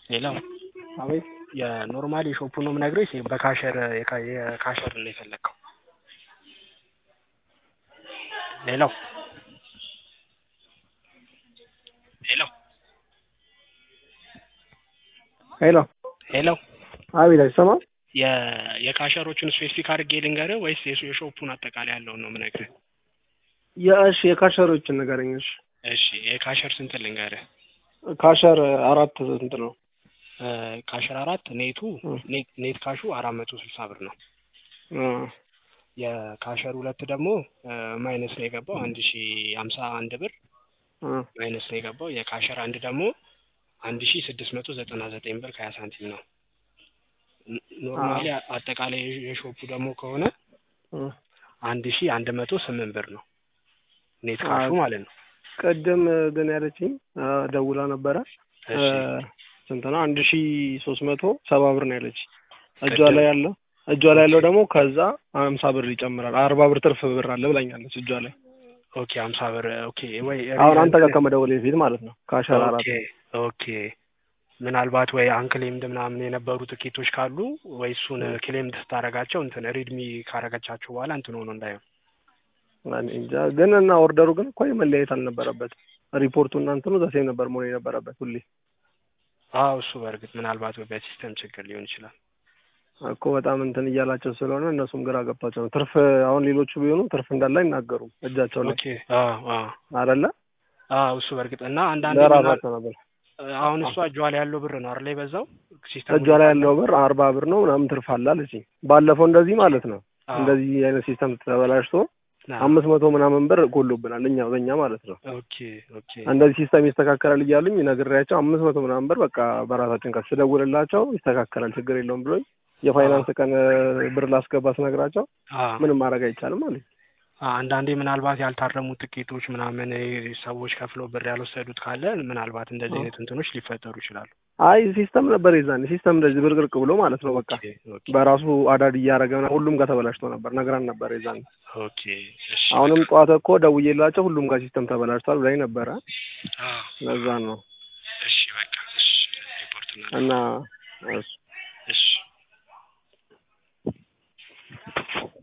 ሌላው አቤት የኖርማል የሾፑን ነው የምነግርህ ወይስ በካሸር የካ- የካሸር ነው የፈለግከው? ሌላው ሌላው ሄሎ ሄሎ አቤት አይሰማም የ- የካሸሮቹን ስፔሲፊክ አድርጌ ልንገርህ ወይስ የሱ- የሾፑን አጠቃላይ ያለውን ነው የምነግርህ? የእሺ የካሸሮችን ንገረኝ እሺ እሺ የካሸር ስንት ልንገርህ? ካሸር አራት ስንት ነው እ ካሸር አራት ኔቱ እ ኔት ኔት ካሹ አራት መቶ ስልሳ ብር ነው። እ የካሸር ሁለት ደግሞ እ ማይነስ ነው የገባው አንድ ሺ ሀምሳ አንድ ብር እ ማይነስ ነው የገባው። የካሸር አንድ ደግሞ አንድ ሺ ስድስት መቶ ዘጠና ዘጠኝ ብር ከሀያ ሳንቲም ነው። ኖ- ኖርማሊ አጠቃላይ የሾፑ ደግሞ ከሆነ እ አንድ ሺ አንድ መቶ ስምንት ብር ነው ኔት ካሹ አ- ማለት ነው። ቅድም ግን ያለችኝ እ ደውላ ነበረ እ እሺ ስንት ነው አንድ ሺ ሶስት መቶ ሰባ ብር ነው ያለች እጇ ቅድም ላይ ያለው እጇ ላይ ያለው ደግሞ ከዛ ሀምሳ ብር ይጨምራል አርባ ብር ትርፍ ብር አለ ብላኛለች እጇ ላይ ኦኬ ሀምሳ ብር ኦኬ ወይ አሁን አንተ ጋር ሪዘንት ከመደወል በፊት ማለት ነው ካሸር አራት ኦኬ ኦኬ ምናልባት ወይ አንክሌምድ ምናምን የነበሩ ትኬቶች ካሉ ወይ እሱን እ ክሌምድ ስታደርጋቸው እንትን ሪድሚ ካረገቻቸው በኋላ እንትን ሆኖ እንዳይሆን እኔ እንጃ ግን እና ኦርደሩ ግን እኮ መለያየት አልነበረበትም ሪፖርቱ እና እንትኑ ዘሴም ነበር መሆን የነበረበት ሁሌ አዎ እሱ በእርግጥ ምናልባት በሲስተም ችግር ሊሆን ይችላል። እኮ በጣም እንትን እያላቸው ስለሆነ እነሱም ግራ ገብቷቸው ነው ትርፍ አሁን ሌሎቹ ቢሆኑ ትርፍ እንዳለ አይናገሩም እጃቸው ላይ ኦኬ አዎ አዎ አይደለ አዎ እሱ በእርግጥ እና አንዳንዴ ምናል ለራሳቸው ነበር አሁን እሷ እጇ ላይ ያለው ብር ነው አይደል የበዛው ሲስተሙ እጇ ላይ ያለው ብር አርባ ብር ነው ምናምን ትርፍ አለ አለችኝ ባለፈው እንደዚህ ማለት ነው አዎ እንደዚህ አይነት ሲስተም ተበላሽቶ አዎ አምስት መቶ ምናምን ብር ጎሎብናል እኛ በእኛ ማለት ነው ኦኬ ኦኬ እንደዚህ ሲስተም ይስተካከላል እያሉኝ ነግሬያቸው አምስት መቶ ምናምን ብር በቃ በራሳችን ቀን ስደውልላቸው ይስተካከላል ችግር የለውም ብሎኝ አዎ የፋይናንስ ቀን ብር ላስገባ ስነግራቸው አዎ ምንም ማድረግ አይቻልም አለኝ አንዳንዴ ምናልባት ያልታረሙ ትኬቶች ምናምን እ ሰዎች ከፍለው ብር ያልወሰዱት ካለ ምናልባት እንደዚህ አዎ። አይነት እንትኖች ሊፈጠሩ ይችላሉ። አይ ሲስተም ነበር የዛኔ ሲስተም እንደዚህ ብርቅርቅ ብሎ ማለት ነው በቃ ኦኬ ኦኬ በራሱ አዳድ እያደረገ ምናምን ሁሉም ጋር ተበላሽቶ ነበር ነግራን ነበር የዛኔ ኦኬ እሺ አሁንም በቃ ጠዋት እኮ ደውዬላቸው ሁሉም ጋር ሲስተም ተበላሽቷል ብላኝ ነበረ አዎ ለዛ ነው እሺ በቃ እሺ ሪፖርት እና እናደርጋለን። እሱ እሺ